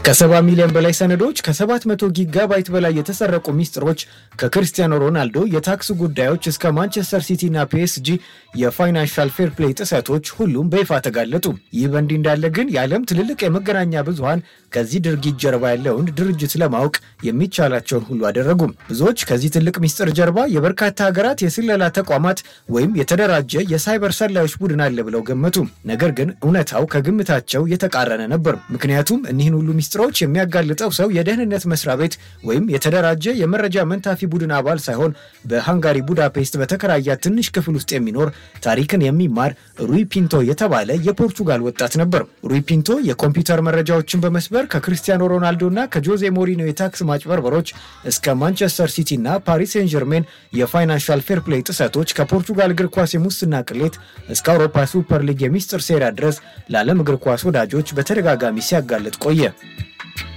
ከሰባ ሚሊዮን በላይ ሰነዶች፣ ከ700 ጊጋባይት በላይ የተሰረቁ ሚስጥሮች፣ ከክርስቲያኖ ሮናልዶ የታክስ ጉዳዮች እስከ ማንቸስተር ሲቲ እና ፒኤስጂ የፋይናንሻል ፌር ፕሌይ ጥሰቶች ሁሉም በይፋ ተጋለጡ። ይህ በእንዲህ እንዳለ ግን የዓለም ትልልቅ የመገናኛ ብዙሃን ከዚህ ድርጊት ጀርባ ያለውን ድርጅት ለማወቅ የሚቻላቸውን ሁሉ አደረጉም። ብዙዎች ከዚህ ትልቅ ሚስጥር ጀርባ የበርካታ ሀገራት የስለላ ተቋማት ወይም የተደራጀ የሳይበር ሰላዮች ቡድን አለ ብለው ገመቱ። ነገር ግን እውነታው ከግምታቸው የተቃረነ ነበር። ምክንያቱም እኒህን ሁሉ ሚስጥሮች የሚያጋልጠው ሰው የደህንነት መስሪያ ቤት ወይም የተደራጀ የመረጃ መንታፊ ቡድን አባል ሳይሆን በሃንጋሪ ቡዳፔስት በተከራያት ትንሽ ክፍል ውስጥ የሚኖር ታሪክን የሚማር ሩይ ፒንቶ የተባለ የፖርቹጋል ወጣት ነበር። ሩይ ፒንቶ የኮምፒውተር መረጃዎችን በመስበር ከክርስቲያኖ ሮናልዶ እና ከጆዜ ሞሪኖ የታክስ ማጭበርበሮች እስከ ማንቸስተር ሲቲ እና ፓሪስ ሴን ጀርሜን የፋይናንሻል ፌር ፕሌይ ጥሰቶች ከፖርቹጋል እግር ኳስ የሙስና ቅሌት እስከ አውሮፓ ሱፐር ሊግ የሚስጥር ሴራ ድረስ ለዓለም እግር ኳስ ወዳጆች በተደጋጋሚ ሲያጋልጥ ቆየ።